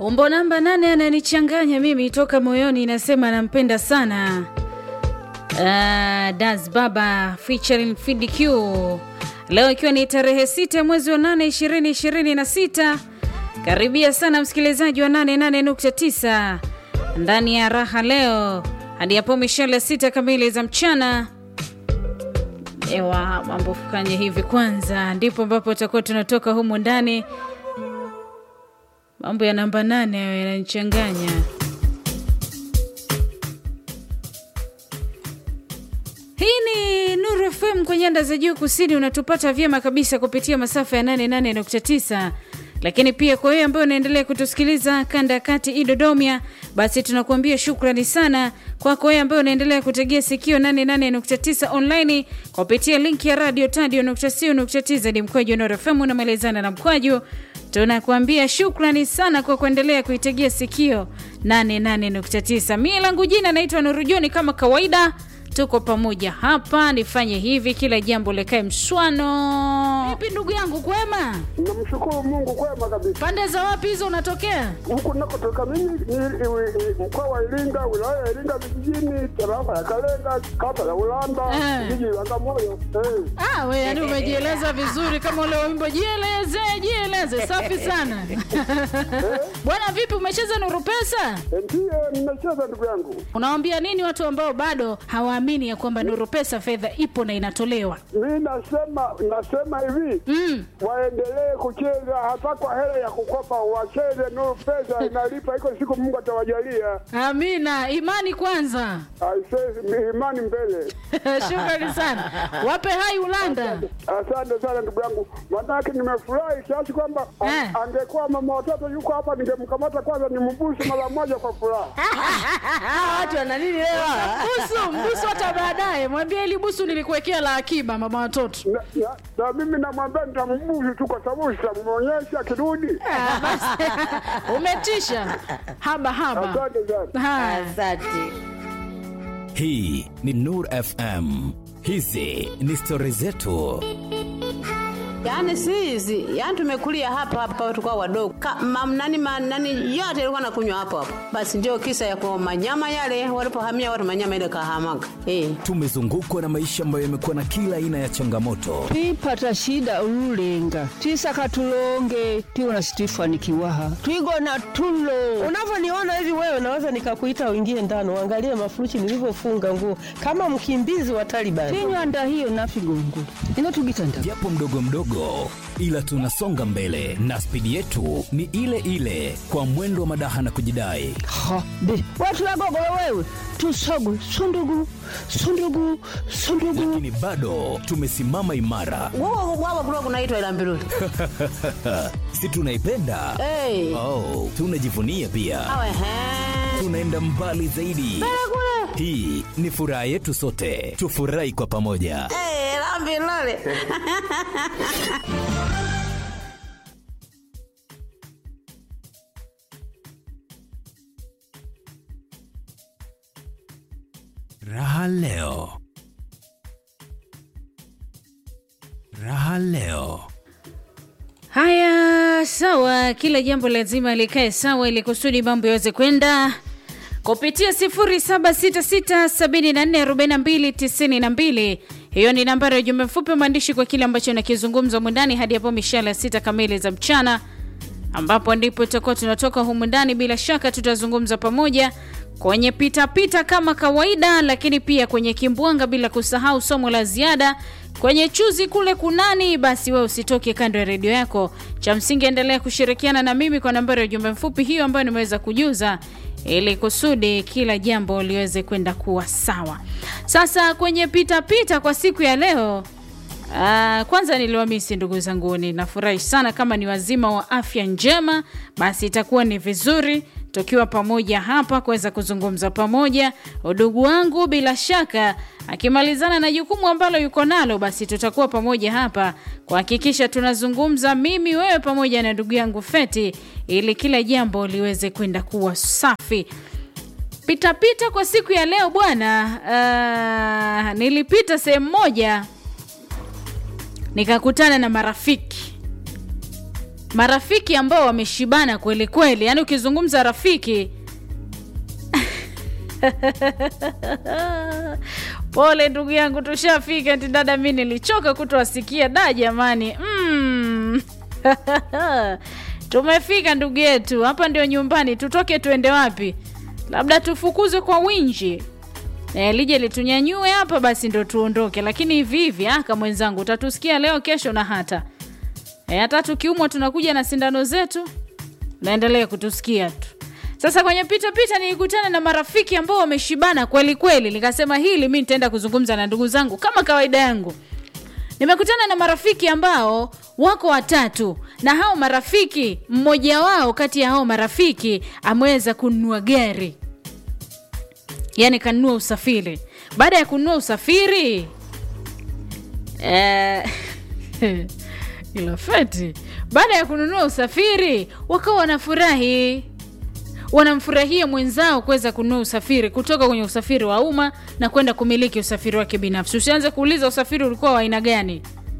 Umbo namba nane ananichanganya mimi toka moyoni, nasema nampenda sana. Uh, Das Baba featuring Fid Q. Leo ikiwa ni tarehe sita mwezi wa nane ishirini ishirini na sita. Karibia sana msikilizaji wa 88.9 ndani ya raha leo hadi hapo mishale sita kamili za mchana. Ewa, mambo fukanye hivi kwanza, ndipo ambapo tutakuwa tunatoka humu ndani. Mambo ya namba nane hayo yananichanganya. Hii ni Nuru FM kwa nyanda za juu kusini, unatupata vyema kabisa kupitia masafa ya 88.9 lakini pia kwa wewe ambaye unaendelea kutusikiliza kanda ya kati Idodomia, basi tunakuambia shukrani sana kwako wewe ambaye unaendelea kutegea sikio 88.9 online kupitia link ya radio tadio.co.tz mkwaju Nuru FM unamalizana na mkwaju tunakuambia shukrani sana kwa kuendelea kuitegea sikio 88.9. Mimi langu jina naitwa Nurujoni kama kawaida tuko pamoja hapa, nifanye hivi kila jambo lekae mswano. Vipi ndugu yangu, kwema? Namshukuru Mungu kwema kabisa. Pande za wapi hizo unatokea? Huku nakotoka mimi ni ni- ni mkoa wa Iringa, wilaya ya Iringa vijijini, tarafa ya Kalenga, kata ya Ulanda, Eh. jiji la Bagamoyo. Eh. Ah, we yani umejieleza vizuri kama ule wimbo jieleze, jieleze. Safi sana bwana. Vipi, umecheza Nuru Pesa? Eh, Ndiyo nimecheza ndugu yangu. Unawaambia nini watu ambao bado hawaamini ya kwamba Nuru Pesa fedha ipo na inatolewa? Mi nasema nasema hivi Mm. waendelee kucheza hata kwa hela ya kukopa, wacheze. Nuru pesa inalipa, iko siku Mungu atawajalia. Amina, imani kwanza. Aisee, imani mbele. Shukrani sana, wape hai Ulanda. Asante sana ndugu yangu, manake nimefurahi kiasi kwamba a- Eh. angekuwa mama watoto yuko hapa, ningemkamata kwanza nimbusu mara moja kwa furaha. watu wana nini leo? Busu, mbusu hata baadaye. Mwambie ili busu nilikuwekea la akiba mama watoto. Na, na, na mimi namwambia nitambusu tu, kwa sababu sitamwonyesha akirudi. Ah, basi. Umetisha. Haba haba. Asante sana. Haya. Asante. Hii ni Nur FM. Hizi ni stori zetu. Yaani si hizi, yaani tumekulia hapa hapa tukao wadogo. Ka, mam, nani, ma, nani yote ilikuwa nakunywa hapo hapo. Basi ndio kisa ya kwa manyama yale walipohamia watu manyama ile kahamaga. Eh. Tumezungukwa na maisha ambayo yamekuwa na kila aina ya changamoto, twipata shida ululenga twisaka tulonge tiwona situifanikiwaha twigona tulo Unavyoniona hivi wewe, naweza nikakuita uingie ndani uangalie mafurushi nilivyofunga nguo kama mkimbizi wa Taliban. tinywanda hiyo nafigongula ino tugitanda japo mdogo mdogo, ila tunasonga mbele na spidi yetu ni ile ile, kwa mwendo wa madaha na kujidai. ha be watu wagogolo wewe tusogwe sundugu sundugu sundugu Lakini bado tumesimama imara, Wao wao kulikuwa kunaitwa ila mbiruli. si tunaipenda? Eh. Oh, tunajivunia pia, Awe he. tunaenda mbali zaidi. Hii ni furaha yetu sote, tufurahi kwa pamoja. Eh, la mbiruli. Raha leo, raha leo. Haya, sawa. Kila jambo lazima likae sawa ili kusudi mambo yaweze kwenda kupitia 0766744292. Hiyo ni nambari ya ujumbe mfupi wa maandishi kwa kile ambacho nakizungumza humu ndani hadi hapo mishale ya sita kamili za mchana, ambapo ndipo tutakuwa tunatoka humu ndani. Bila shaka tutazungumza pamoja kwenye pitapita kama kawaida, lakini pia kwenye kimbwanga, bila kusahau somo la ziada kwenye chuzi kule kunani. Basi wewe usitoke kando ya redio yako, cha msingi endelea kushirikiana na mimi kwa nambari ya ujumbe mfupi hiyo ambayo nimeweza kujuza ili kusudi kila jambo liweze kwenda kuwa sawa. Sasa kwenye pitapita pita kwa siku ya leo Ah, kwanza niliwamisi ndugu zanguni, nafurahi sana kama ni wazima wa afya njema, basi itakuwa ni vizuri tukiwa pamoja hapa kuweza kuzungumza pamoja. Udugu wangu bila shaka akimalizana na jukumu ambalo yuko nalo, basi tutakuwa pamoja hapa kuhakikisha tunazungumza mimi, wewe pamoja na ndugu yangu Feti, ili kila jambo liweze kwenda kuwa safi. Pitapita kwa siku ya leo bwana, ah, nilipita sehemu moja nikakutana na marafiki marafiki ambao wameshibana kweli kweli yaani ukizungumza rafiki pole ndugu yangu tushafika ti dada mi nilichoka kutowasikia da jamani mm. tumefika ndugu yetu hapa ndio nyumbani tutoke tuende wapi labda tufukuzwe kwa winji e, lije litunyanyue hapa basi ndo tuondoke lakini hivi hivi aka mwenzangu utatusikia leo kesho na hata e, hata tukiumwa tunakuja na sindano zetu naendelea kutusikia tu sasa kwenye pita pita nilikutana na marafiki ambao wameshibana kweli kweli nikasema hili mi nitaenda kuzungumza na ndugu zangu kama kawaida yangu nimekutana na marafiki ambao wako watatu na hao marafiki mmoja wao kati ya hao marafiki ameweza kununua gari yaani kanunua usafiri baada ya kununua usafiri eh, ila feti baada ya kununua usafiri wakawa wanafurahi wanamfurahia mwenzao kuweza kununua usafiri kutoka kwenye usafiri wa umma na kwenda kumiliki usafiri wake binafsi usianze kuuliza usafiri ulikuwa wa aina gani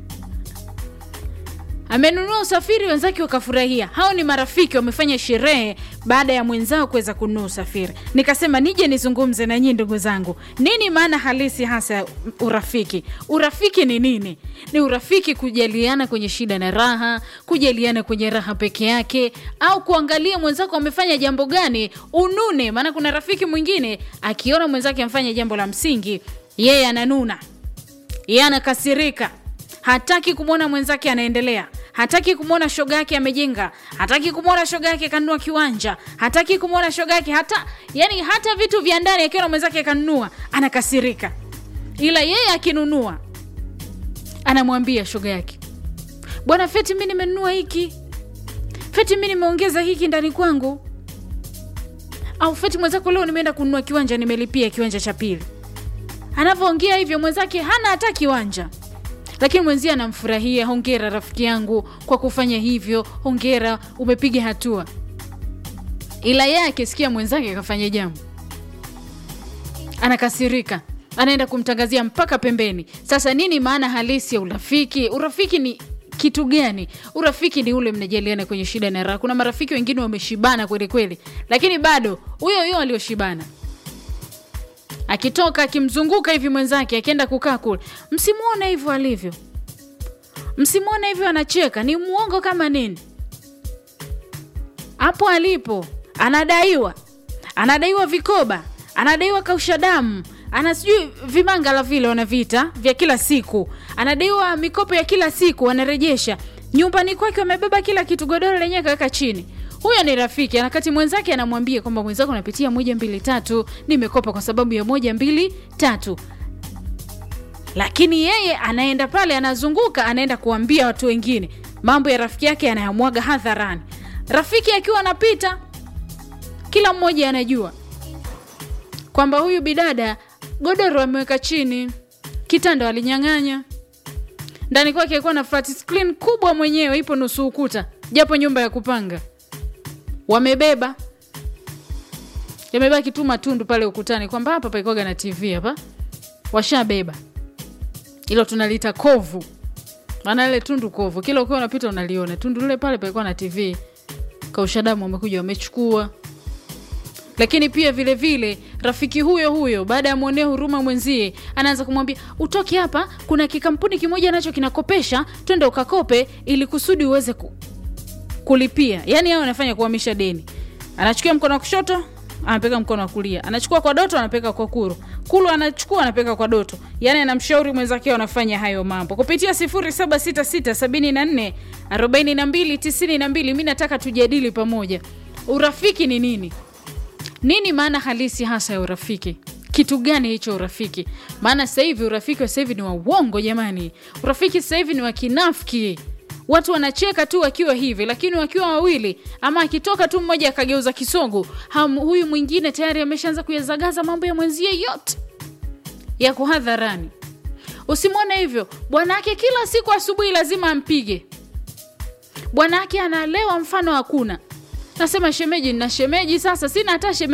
amenunua usafiri wenzake wakafurahia hao ni marafiki wamefanya sherehe baada ya mwenzao kuweza kununua usafiri nikasema nije nizungumze na nyii ndugu zangu nini maana halisi hasa ya urafiki urafiki ni nini ni urafiki kujaliana kwenye shida na raha kujaliana kwenye raha peke yake au kuangalia mwenzako amefanya jambo gani unune maana kuna rafiki mwingine akiona mwenzake amfanya jambo la msingi yeye ananuna yeye anakasirika hataki kumwona mwenzake anaendelea hataki kumwona shoga yake amejenga hataki kumwona shoga yake kanunua kiwanja hataki kumwona shoga yake hata yani hata vitu vya ndani akiona mwenzake akanunua anakasirika ila yeye akinunua anamwambia shoga yake bwana feti mi nimenunua hiki feti mi nimeongeza hiki ndani kwangu au feti mwenzako leo nimeenda kununua kiwanja nimelipia kiwanja cha pili anavyoongea hivyo mwenzake hana hata kiwanja lakini mwenzie anamfurahia hongera rafiki yangu kwa kufanya hivyo hongera umepiga hatua ila yeye akisikia mwenzake akafanya jambo anakasirika anaenda kumtangazia mpaka pembeni sasa nini maana halisi ya urafiki urafiki ni kitu gani urafiki ni ule mnajaliana kwenye shida na raha kuna marafiki wengine wameshibana kweli kweli lakini bado huyo huyo alioshibana akitoka akimzunguka hivi mwenzake akienda kukaa kule msimuone hivyo alivyo msimuone hivyo anacheka ni mwongo kama nini hapo alipo anadaiwa anadaiwa vikoba anadaiwa kausha damu ana sijui vimangala vile wanavita vya kila siku anadaiwa mikopo ya kila siku anarejesha nyumbani kwake wamebeba kila kitu godoro lenyewe kaweka chini huyo ni rafiki anakati mwenzake anamwambia kwamba mwenzako anapitia moja mbili tatu nimekopa kwa sababu ya moja mbili tatu lakini yeye anaenda pale anazunguka anaenda kuambia watu wengine mambo ya rafiki yake anayamwaga hadharani rafiki akiwa anapita kila mmoja anajua kwamba huyu bidada godoro ameweka chini kitanda alinyang'anya ndani kwake alikuwa na flat screen kubwa mwenyewe ipo nusu ukuta japo nyumba ya kupanga wamebeba yamebaki tu matundu pale ukutani kwamba hapa paikoga na tv hapa washabeba ilo tunaliita kovu maana ile tundu kovu kila ukiwa unapita unaliona tundu lile pale palikuwa na tv kaushadamu wamekuja wamechukua lakini pia vile vile rafiki huyo huyo baada ya mwonea huruma mwenzie anaanza kumwambia utoke hapa kuna kikampuni kimoja nacho kinakopesha twende ukakope ili kusudi uweze ku, kulipia yaani hao anafanya kuhamisha deni anachukua mkono wa kushoto anapeka mkono wa kulia anachukua kwa doto anapeka kwa kuru kulu anachukua anapeka kwa doto yaani anamshauri mwenzake anafanya hayo mambo kupitia 0766744292 mi nataka tujadili pamoja urafiki ni nini nini maana halisi hasa ya urafiki kitu gani hicho urafiki maana sasa hivi urafiki wa sasa hivi ni wa uongo jamani urafiki sasa hivi ni wa kinafiki watu wanacheka tu wakiwa hivi lakini wakiwa wawili ama akitoka tu mmoja akageuza kisogo ham, huyu mwingine tayari ameshaanza kuyazagaza mambo ya mwenzie yote yako hadharani usimwone hivyo bwanake kila siku asubuhi lazima ampige bwanake analewa mfano hakuna nasema shemeji na shemeji sasa sina hata shemeji